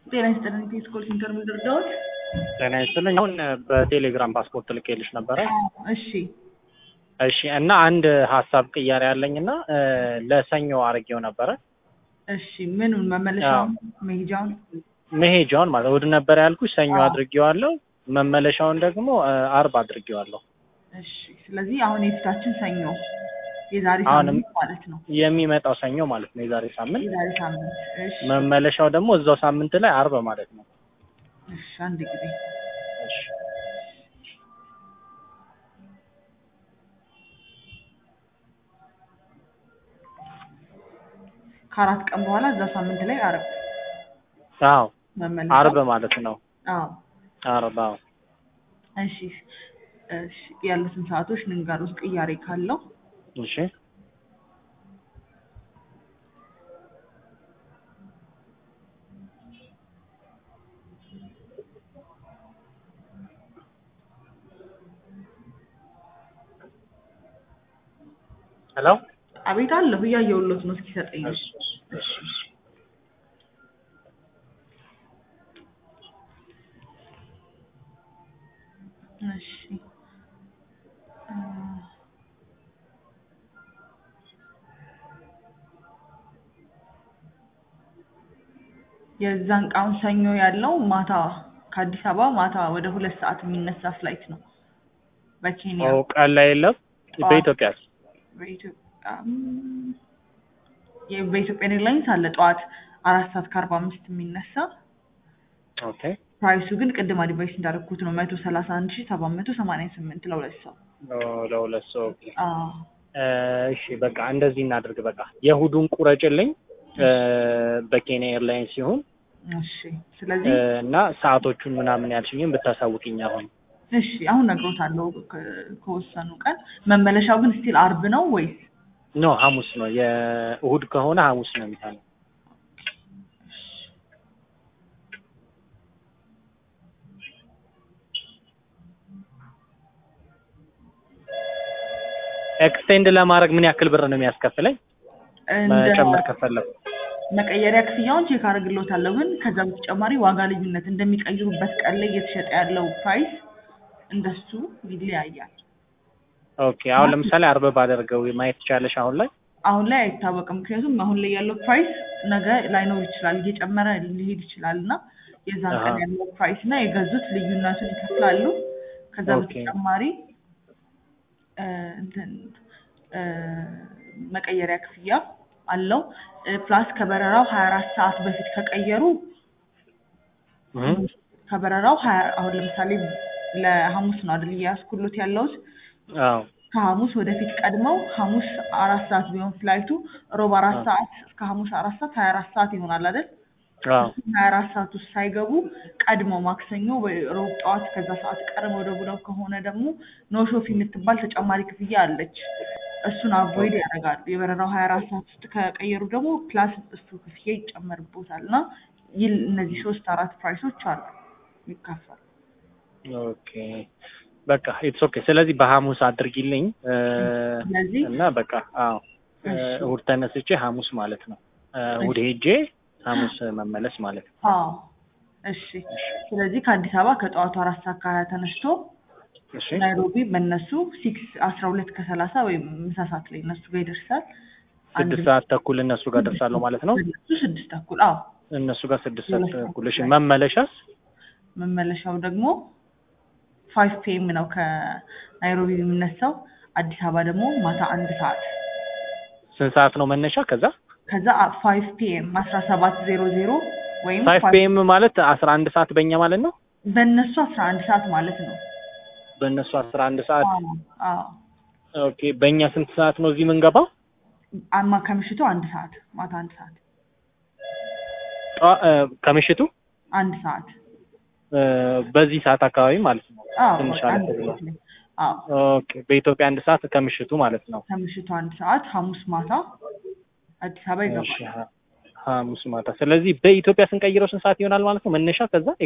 ጤና ይስጥልኝ ከስኮል ሴንተር ምድርዳዎች ጤና ይስጥልኝ። አሁን በቴሌግራም ፓስፖርት ልኬልሽ ነበረ። እሺ እሺ እና አንድ ሀሳብ ቅያሬ ያለኝ እና ለሰኞ አድርጌው ነበረ እሺ ምኑን መመለሻውን መሄጃውን መሄጃውን ማለት እሑድ ነበር ያልኩሽ፣ ሰኞ አዎ። አድርጌዋለሁ። መመለሻውን ደግሞ አርብ አድርጌዋለሁ። እሺ ስለዚህ አሁን የፊታችን ሰኞ የዛሬ አሁንም ሳምንት ማለት ነው የሚመጣው ሰኞ ማለት ነው፣ የዛሬ ሳምንት። የዛሬ ሳምንት እሺ መመለሻው ደግሞ እዛው ሳምንት ላይ አርብ ማለት ነው። እሺ አንድ ጊዜ እሺ ከአራት ቀን በኋላ እዛ ሳምንት ላይ አርብ አዎ መመለሻ አርብ ማለት ነው። አዎ አርብ አዎ። እሺ እሺ ያሉትን ሰዓቶች ንንጋር ውስጥ ቅያሬ ካለው እሺ ሄሎ አቤት አለሁ እያየሁሎት ነው እስኪሰጠኝ ነው እሺ እሺ እሺ አ፣ የዛን ቀን ሰኞ ያለው ማታ ከአዲስ አበባ ማታ ወደ ሁለት ሰዓት የሚነሳ ፍላይት ነው በኬንያ ኦ ቀን ላይ የለም ጠዋት። በኢትዮጵያ በኢትዮጵያ ም፣ የ- በኢትዮጵያ ኤርላይንስ አለ ጠዋት አራት ሰዓት ከአርባ አምስት የሚነሳ ኦኬ ፕራይሱ ግን ቅድም አድቫይስ እንዳደረኩት ነው መቶ ሰላሳ አንድ ሺ ሰባት መቶ ሰማንያ ስምንት ለሁለት ሰው ኦ፣ ለሁለት ሰው ኦኬ አዎ እ፣ እሺ በቃ እንደዚህ እናድርግ። በቃ የእሑዱን ቁረጭልኝ እ፣ በኬንያ ኤርላይንስ ሲሆን እሺ ስለዚህ እና ሰዓቶቹን ምናምን ያልሽኝም ብታሳውቅኝ አሁን እሺ አሁን ነግሮታለሁ ከ- ከወሰኑ ቀን መመለሻው ግን ስቲል አርብ ነው ወይስ ኖ ሐሙስ ነው። የእሑድ ከሆነ ሐሙስ ነው የሚሆነው። ኤክስቴንድ ለማድረግ ምን ያክል ብር ነው የሚያስከፍለኝ? እንደ መጨመር ከፈለኩ መቀየሪያ ክፍያውን ቼክ አድርግሎታለሁ ግን ከዛ በተጨማሪ ዋጋ ልዩነት እንደሚቀይሩበት ቀን ላይ እየተሸጠ ያለው ፕራይስ እንደሱ ይለያያል ኦኬ። አሁን ለምሳሌ አርብ ባደርገው ማየት ትቻለሽ አሁን ላይ? አሁን ላይ አይታወቅም ምክንያቱም አሁን ላይ ያለው ፕራይስ ነገ ላይኖር ይችላል እየጨመረ ሊሄድ ይችላል እና የዛን ቀን አሃ። ያለው ፕራይስ እና የገዙት ልዩነቱን ይከፍላሉ ከዛ ኦኬ። በተጨማሪ እ፣ እንትን እ፣ መቀየሪያ ክፍያ አለው እ፣ ፕላስ ከበረራው ሀያ አራት ሰዓት በፊት ከቀየሩ እህ ከበረራው ሀያ አሁን ለምሳሌ ለሐሙስ ነው አይደል እያያዝኩሎት ያለሁት አዎ ከሐሙስ ወደፊት ቀድመው ሐሙስ አራት ሰዓት ቢሆን ፍላይቱ ሮብ አራት አዎ። ሰዓት እስከ ሐሙስ አራት ሰዓት ሀያ አራት ሰዓት ይሆናል አይደል አዎ ሀያ አራት ሰዓት ውስጥ ሳይገቡ ቀድመው ማክሰኞ ወይ ሮብ ጠዋት ከዛ ሰዓት ቀድመው ደውለው ከሆነ ደግሞ ኖሾፍ የምትባል ተጨማሪ ክፍያ አለች እሱን አቮይድ ያደርጋሉ የበረራው ሀያ አራት ሰዓት ውስጥ ከቀየሩ ደግሞ ፕላስ እሱ ክፍያ ይጨመርቦታል እና ይል እነዚህ ሶስት አራት ፕራይሶች አሉ ይካፈሉ ኦኬ በቃ ኢትስ ኦኬ። ስለዚህ በሐሙስ አድርጊልኝ እ፣ ስለዚህ እና በቃ አዎ እ፣ እሺ። እሑድ ተነስቼ ሐሙስ ማለት ነው እ፣ እሑድ ሄጄ ሐሙስ መመለስ ማለት ነው። አዎ እሺ ስለዚህ ከአዲስ አበባ ከጠዋቱ አራት ሰዓት ከሀያ ተነስቶ እሺ ናይሮቢ በእነሱ ሲክስ አስራ ሁለት ከሰላሳ ወይም ምሳ ሰዓት ላይ እነሱ ጋር ይደርሳል አንድ ስድስት ሰዓት ተኩል እነሱ ጋር ደርሳለሁ ማለት ነው። እነሱ ስድስት ተኩል አዎ እነሱ ጋር ስድስት ሰዓት ሁለት ሰዓት ተኩል። እሺ ላይ። መመለሻስ መመለሻው ደግሞ ፋይቭ ፒኤም ነው ከናይሮቢ የሚነሳው አዲስ አበባ ደግሞ ማታ አንድ ሰዓት ስንት ሰዓት ነው መነሻ? ከዛ ከዛ ፋይቭ ፒኤም አስራ ሰባት ዜሮ ዜሮ ወይም ፋይቭ ፒኤም ማለት አስራ አንድ ሰዓት በእኛ ማለት ነው። በእነሱ አስራ አንድ ሰዓት ማለት ነው በእነሱ አስራ አንድ ሰዓት አዎ አዎ ኦኬ። በእኛ ስንት ሰዓት ነው እዚህ የምንገባው? አማ ከምሽቱ አንድ ሰዓት ማታ አንድ ሰዓት ጠዋ- እ፣ ከምሽቱ አንድ ሰዓት እ፣ በዚህ ሰዓት አካባቢ ማለት ነው። አዎ ትንሽ በቃ አለፍ አንድ ብሎ። ሰዓት ላይ አዎ ኦኬ። በኢትዮጵያ አንድ ሰዓት ከምሽቱ ማለት ነው። ከምሽቱ አንድ ሰዓት ሐሙስ ማታ አዲስ አበባ እሺ ይገባል። ሐ- ሐሙስ ማታ። ስለዚህ በኢትዮጵያ ስንቀይረው ስንት ሰዓት ይሆናል ማለት ነው መነሻ ከዛ